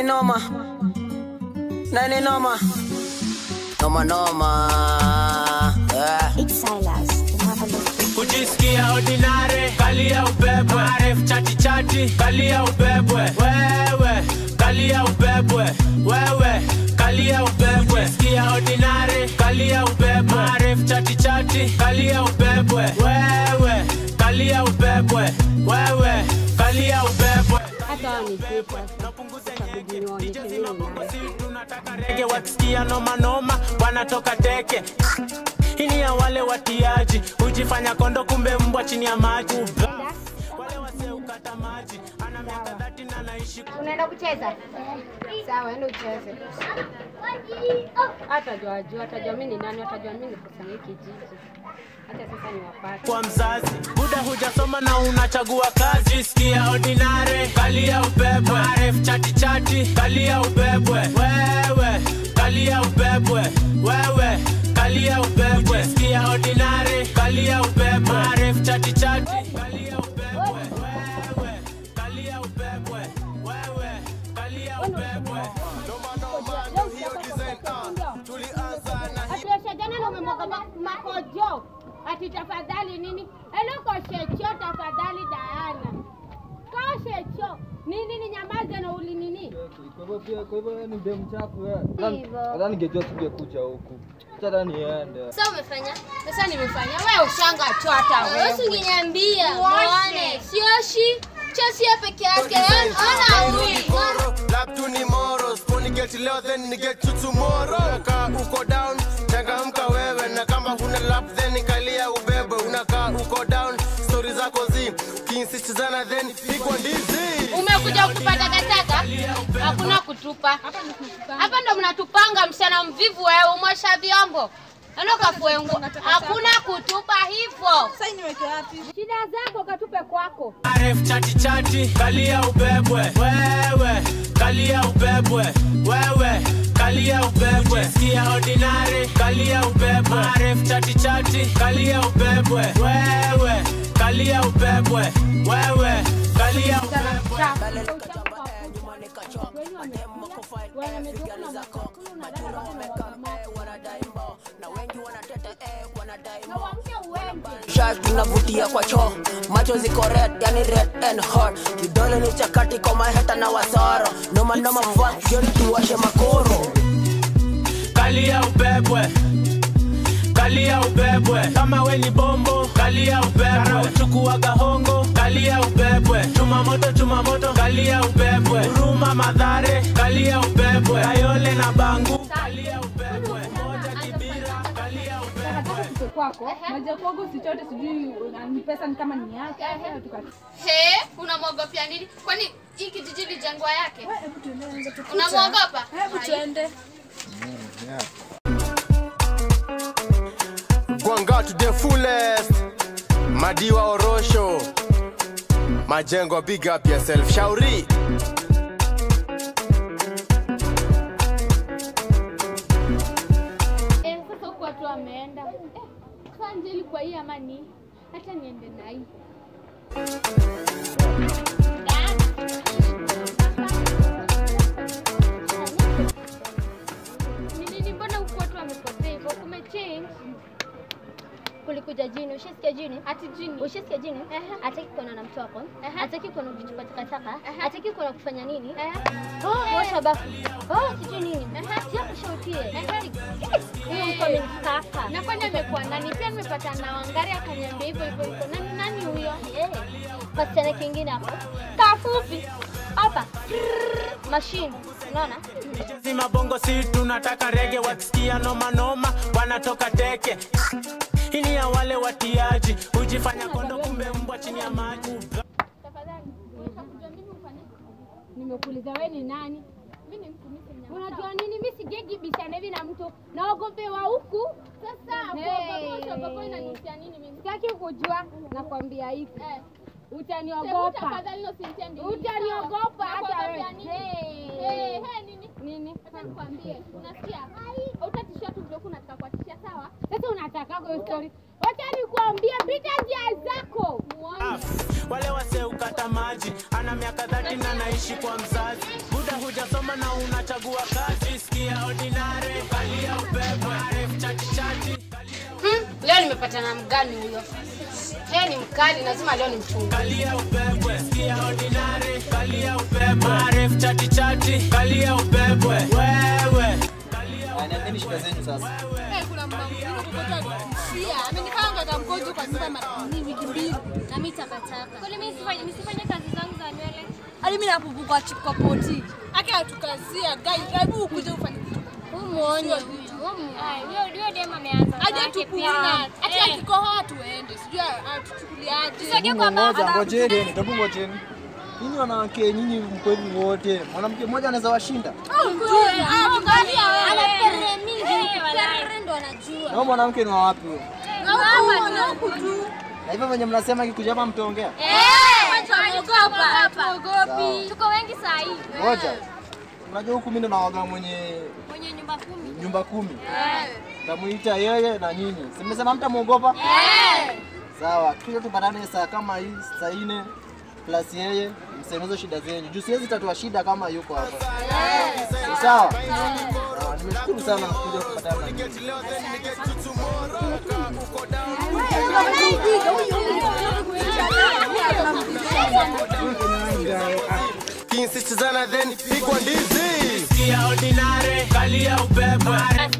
noma nani noma noma noma yeah. It's Silas, the marvelous. kujisikia ordinary kalia ubebwe maref chati chati kalia ubebwe wewe kalia ubebwe wewe kalia ubebwe kujisikia ordinary kalia ubebwe maref chati chati kalia ubebwe wewe kalia ubebwe wewe kalia ubebwe hata wao ni sita itabidi niwaonyeshe mimi nani. Si tunataka rege wakisikia noma noma wanatoka teke hii ya wale watiaji hujifanya kondo kumbe mbwa chini ya maji wale waseukata maji ana miaka dhati na naishi unaenda kucheza sawa enda ucheze hatajua jua atajua mi ni nani atajua mi ni kusanya kijiji hata sasa ni wapate kwa mzazi buda hujasoma na unachagua kazi sikia ordinary kalia ubebwe maref chati chati kalia ubebwe wewe kalia ubebwe wewe kalia ubebwe sikia ordinary kalia ubebwe maref chati chati kalia ubebwe wewe kalia ubebwe wewe kalia ubebwe Atueshajana na umemwaga ma- makojo ati tafadhali nini? Elo koshecho tafadhali Diana. Koshecho nini ni nyamaze na uli nini? Kwa hivyo pia, kwa hivyo wewe ni demu chafu wewe. Hivyo. Nadhani ningejua singekuja huku. Sasa niende. Sasa umefanya? Sasa nimefanya wewe ushanga cho hata Wewe wewe. usingeniambia. Muoshe. Muone. Sioshi. Chosia peke yake. Ona huyu. Lap tu ni moro, sponi get leo then ni get you tomorrow. Unakaa uko down, changamka wewe na kama huna lap then kalia ubebe. Unakaa uko down, story zako zi kiinsistizana then pigwa ndizi. Umekuja kutupa takataka? Hakuna kutupa. Hapa ndo mnatupanga msichana mvivu wewe umosha vyombo. Eno kafue nguo. Hakuna kutupa hivyo. Shida zako katupe kwako. Maref chati chati kalia ubebwe wewe kalia ubebwe wewe kalia ubebwe sikia ordinary kalia ubebwe Maref chati chati kalia ubebwe wewe kalia ubebwe wewe kalia ubebwe Shash tunavutia kwa choo macho ziko red yani red and hot vidole ni chakati kwa maheta na wasoro noma noma fuck joni tuwashe makoro kalia ubebwe kalia ubebwe kama we ni bombo kalia ubebwe chukuaga hongo kalia ubebwe chuma moto chuma moto kalia ubebwe huruma madhare kalia ubebwe kayole na bangu kalia ubebwe moja kibira kalia ubebwe Kitu kwako moja kwangu sichote sijui una- ni pesa ni kama ni yake tuka- He, unamwogopia nini? Kwani hii kijiji lijengwa yake? Hebu tuende, tupite. Unamwogopa? Hebu tuende. Gwanga to the fullest. Madiwa Orosho. Majengo big up yourself. Shauri. Eh, sasa huku watu wameenda. Eh, sasa Angeli kwa hii ama ni hata niende na hii. Ni nini mbona huku watu wamekosea hivyo? Kumechange. Kulikuja jini, ushasikia jini? Ati jini. Ushasikia jini? Hataki kuona na mtu wako. Hataki kuona ukichukua takataka. Hataki kuona kufanya nini? Oh, osha bafu. Oh, sijui nini. Sio kushautie. Huyo mko amenikaka. Na kwani amekuwa nani? Pia nimepata na Wangari akaniambia hivyo hivyo hivyo. Nani nani huyo? Eh, Kasichana kingine hapo. Kafupi. Hapa. Machine. Unaona? si mabongo si tunataka rege wakisikia noma noma wanatoka teke hii ni ya wale watiaji hujifanya kondo kumbe mbwa chini ya maji Tafadhali. Unataka kujua mimi ufanye? Nimekuuliza wewe ni nani? Mimi ni mtu mimi Unajua nini? Mimi sigegi bishana hivi na mtu. Naogopewa huku. Sasa Hey. ogopa inanusia nini mimi? Sitaki kujua nakwambia hivi Eh. utaniogopa Tafadhali usinitende. Utaniogopa hata wewe. Hey. Hey. Hey, nini? nini Acha nikwambie. Unasikia? Utatishia tu vile unataka kuatishia sawa? sasa unataka kwa story wacha nilikuambia pita njia zako. Ah, wale wase ukata maji ana miaka dhati na naishi kwa mzazi buda hujasoma na unachagua kazi sikia ordinary kalia ubebwe ref chati chati Hmm, leo nimepatana na mgani huyo? Yeye ni mkali, lazima leo nimchunge. kalia ubebwe sikia ordinary kalia ubebwe ref chati chati kalia ubebwe wewe Niambieni shida zenu sasa. Kuna mama mwingine kukotoa kufia. Amenipanga hata mkojo kwa nyumba mara ni wiki mbili. Na mimi takataka. Kwani mimi sifanye nisifanye kazi zangu za nywele? Hadi mimi napupuka kwa poti. Ake atukazia gai, hebu ukuje ufanye kitu. Umuone huyo. Ai, huyo huyo dem ameanza. Aje zake tupuona. pia. Ati Eh. akikohoa tuende. Sijui atuchukuliaje. Tusogee kwa Ngoja, baba. ngojeni, hebu ngojeni. Nyinyi wanawake, nyinyi mko hivi wote. Mwanamke mmoja anaweza washinda. Angalia wewe. Ana perre mingi. Perre ndo anajua. Na huyo mwanamke ni wa wapi huyo? Mama na huku tu. Na hivyo venye mnasema kikuja hapa mtaongea. Tuogopi. Tuko wengi saa hii. Ngoja. Unajua huku mimi ndo nawaga mwenye Mwenye nyumba kumi. nyumba kumi. Tamuita yeye na nyinyi. Si mmesema mtamuogopa? Sawa, kisha tupatane saa kama hii, saa nne plus yeye mseme shida zenyu. Juu siwezi tatua shida kama yuko hapa. Ni Sawa? Sawa, nimeshukuru sana kuja kupatana na nyinyi. kinsistizana then pigwa ndizi sikia ordinary kalia ubebwe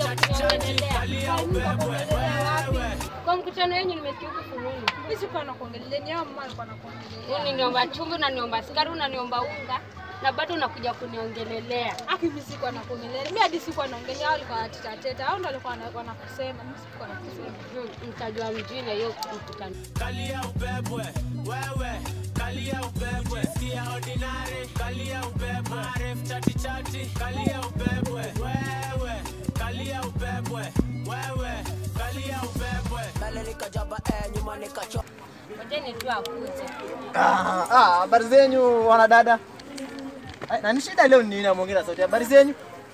Kwa mkutano wenyu nimesikia huku Furuni. Mimi sikuwa nakuongelea, ni hao mama alikuwa anakuongelea. Unaniomba chumvi, unaniomba sukari, unaniomba unga na bado unakuja kuniongelelea. Aki mimi sikuwa nakuongelea. Mimi hadi sikuwa naongelea, hao walikuwa wanateta teta. Hao ndio walikuwa wana- wanakusema, mimi sikuwa nakusema. Hmm, Mtajua mjini hiyo mkutano. kalia ubebwe wewe kalia ubebwe sikia ordinary kalia ubebwe ref chati chati kalia ubebwe wewe kalia ubebwe wewe kalia ubebwe Mbele nikajaba eh, nyuma nikacho Ngojeni tu akuje. Ah, ah, habari zenyu wanadada. Ai, Na ni shida leo ni nini namuongea sauti? Habari zenyu?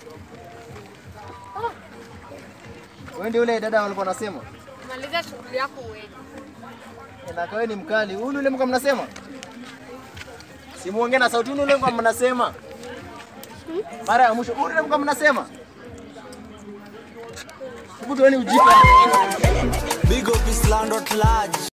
Ah. Wewe ndio yule dada walikuwa nasema? Maliza shughuli yako uende. Na wewe ni mkali. Huyu yule mko mnasema? Simuongee na sauti huyu yule mko mnasema. Mara ya mwisho huyu yule mko mnasema? Hebu tuone ujipa. big up is land at large